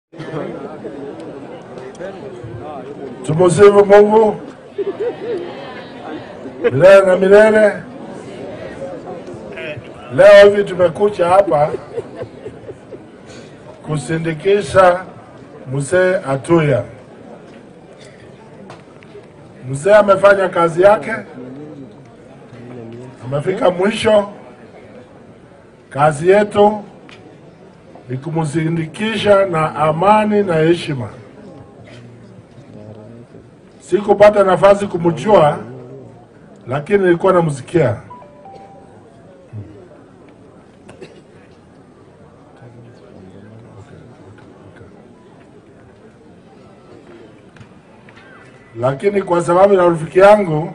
Tumusifu Mungu milele na milele. Leo hivi tumekuja hapa kusindikisha mzee Atuya. Mzee amefanya kazi yake, amefika mwisho. Kazi yetu ni kumsindikisha na amani na heshima. Sikupata nafasi kumjua, lakini nilikuwa namsikia. Lakini kwa sababu ya rafiki yangu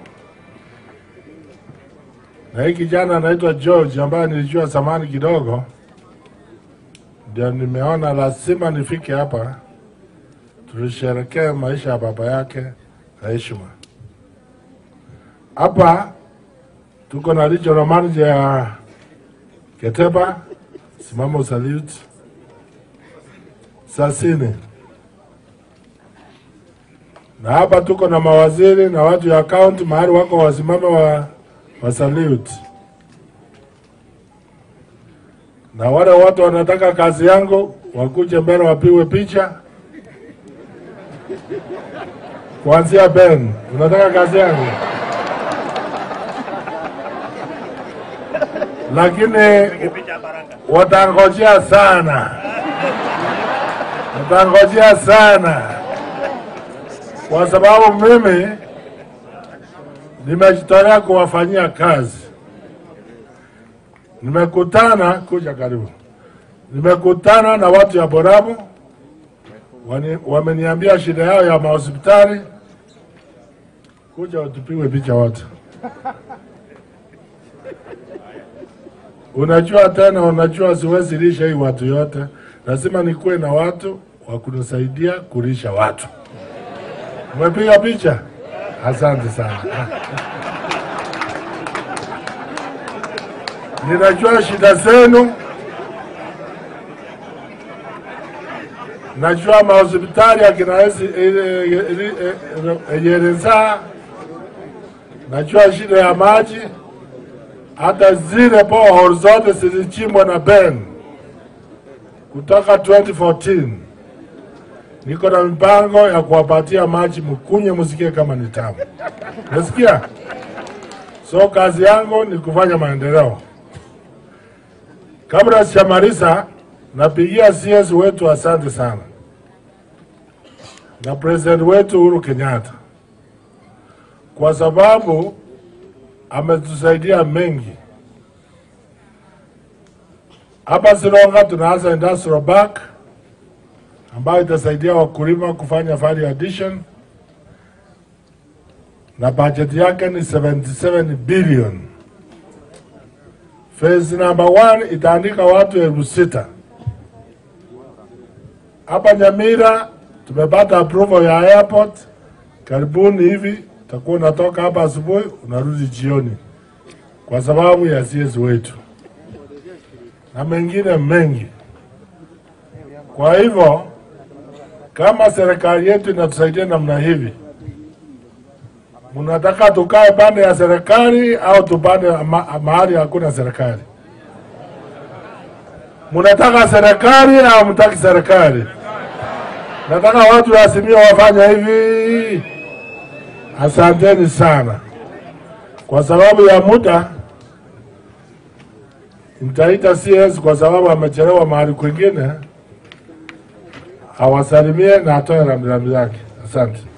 na hii kijana anaitwa George ambaye nilijua zamani kidogo, ndio nimeona lazima nifike hapa tulisherekee maisha ya baba yake na heshima. Hapa tuko na regional manager ya Keteba, simama usalute Sasini, na hapa tuko na mawaziri na watu ya kaunti mahali wako wasimame wa, wa salute na wale watu wanataka kazi yangu wakuje mbele wapigwe picha. Kuanzia Ben, unataka kazi yangu, lakini watangojea sana, watangojea sana, kwa sababu mimi nimejitolea kuwafanyia kazi. Nimekutana kuja karibu, nimekutana na watu ya Borabu Wani- wameniambia shida yao ya mahospitali, kuja tupigwe picha wote. Unajua tena, unajua siwezi lisha hii watu yote, lazima nikuwe na watu wa kunisaidia kulisha watu. Umepiga picha? Asante sana. Ninajua shida zenu, najua mahospitali akina Ejereza, najua shida ya maji, hata zile borehole zote zilichimbwa na Ben kutoka 2014. Niko na mipango ya kuwapatia maji mkunye, musikie kama ni tamu. Nasikia? So kazi yangu ni kufanya maendeleo. Kabla sijamaliza, napigia CS wetu asante sana na president wetu Uhuru Kenyatta kwa sababu ametusaidia mengi. Hapa Sironga tunaanza industrial park ambayo itasaidia wakulima kufanya value addition na budget yake ni 77 billion. Phase number one itaandika watu elfu sita. Hapa Nyamira tumepata approval ya airport, karibuni hivi utakuwa unatoka hapa asubuhi unarudi jioni, kwa sababu ya CS wetu na mengine mengi. Kwa hivyo kama serikali yetu inatusaidia namna hivi, mnataka tukae pande ya serikali au tupande ma mahali hakuna serikali? Mnataka serikali au mtaki serikali? Nataka watu wa Azimio wafanya hivi. Asanteni sana. Kwa sababu ya muda, nitaita CS kwa sababu amechelewa mahali kwingine, awasalimie na atoe rambirambi zake. Asante.